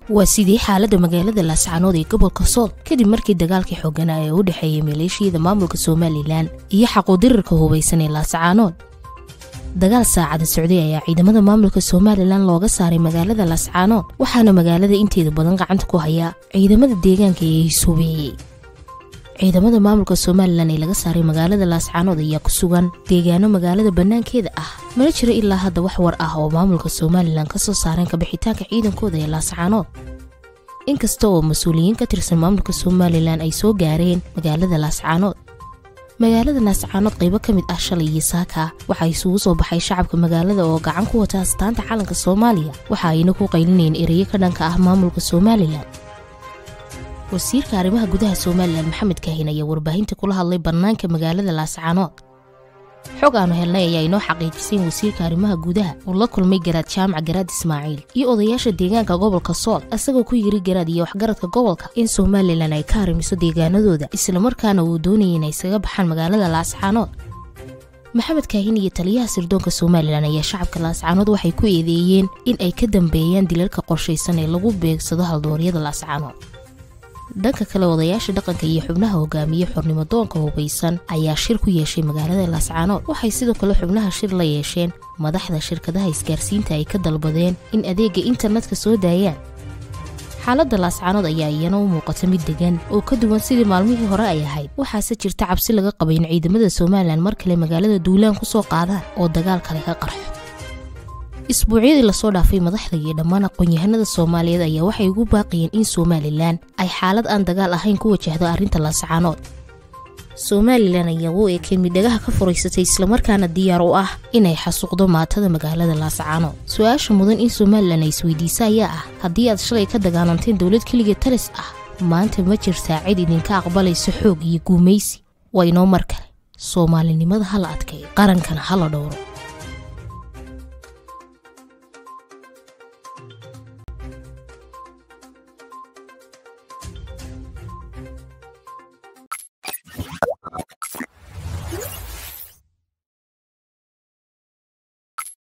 waa sidii xaaladda magaalada laascaanood ee gobolka sool kadib markii dagaalkii xooganaa ee u dhexeeyay maleeshiyada maamulka somalilan iyo xaquudirirka hubaysan ee laascaanood dagaal saacada socday ayaa ciidamada maamulka somalilan looga saaray magaalada laascaanood waxaana magaalada inteeda badan gacanta ku hayaa ciidamada deegaanka ee hisuubeeyey ciidamada maamulka somalilan ee laga saaray magaalada laascaanood ayaa ku sugan deegaano magaalada bannaankeeda ah mana jiro ilaa hadda wax war ah oo maamulka somalilan ka soo saareen kabixitaanka ciidankooda ee laascaanood inkasta oo mas-uuliyiin ka tirsan maamulka somalilan ay soo gaareen magaalada laascaanood magaalada laascaanood qaybo ka mid ah shalay iyo saaka waxaa isugu soo baxay shacabka magaalada oo gacan ku wata astaanta calanka soomaaliya waxa ayna ku qaylinayeen ereyo ka dhanka ah maamulka somalilan wasiirka arrimaha gudaha somalilan maxamed kaahin ayaa warbaahinta kula hadlay bannaanka magaalada laascaanood xog aanu helnay ayaa inoo xaqiijisay in wasiirka arrimaha gudaha uu la kulmay garaad jaamac garaad ismaaciil iyo odayaasha deegaanka gobolka sool isagoo ku yiri garaad iyo waxgaradka gobolka in somalilan ay ka harimiso deegaanadooda islamarkaana uu doonayay inay isaga baxaan magaalada laascaanood maxamed kaahin iyo taliyaha sirdoonka somalilan ayaa shacabka laascaanood waxay ku eedeeyeen in ay ka dambeeyaan dilalka qorshaysan ee lagu beegsado haldooryada laascaanood dhanka kale odayaasha dhaqanka iyo xubnaha hogaamiye xornimo doonka hubaysan ayaa shir ku yeeshay magaalada laascaanood waxay sidoo kale xubnaha shir la yeesheen madaxda shirkadaha isgaarsiinta ay ka dalbadeen in adeega internetka soo daayaan xaaladda laascaanood ayaa iyana u muuqata mid degan oo ka duwan sidii maalmihii hore ay ahayd waxaase jirta cabsi laga qabay in ciidamada somalilan mar kale magaalada duulaan ku soo qaadaan oo dagaal kale ka qarxo isbuucyadii lasoo dhaafay madaxda iyo dhammaan aqoon-yahanada soomaaliyeed ayaa waxay ugu baaqayeen in somalilan ay xaalad aan dagaal ahayn ku wajahdo arrinta laascaanood somalilan ayaa u ekay midhagaha ka furaysatay islamarkaana diyaar u ah inay xasuuqdo maatada magaalada laascaanood su-aasha mudan in somalilan ay isweydiisa ayaa ah haddii aad shalay ka dagaalanteen dowlad keliga talis ah maanta ma jirtaa cid idinka aqbalaysa xoog iyo guumaysi waa inoo mar kale soomaalinimada hala adkeeyo qarankana hala dhowro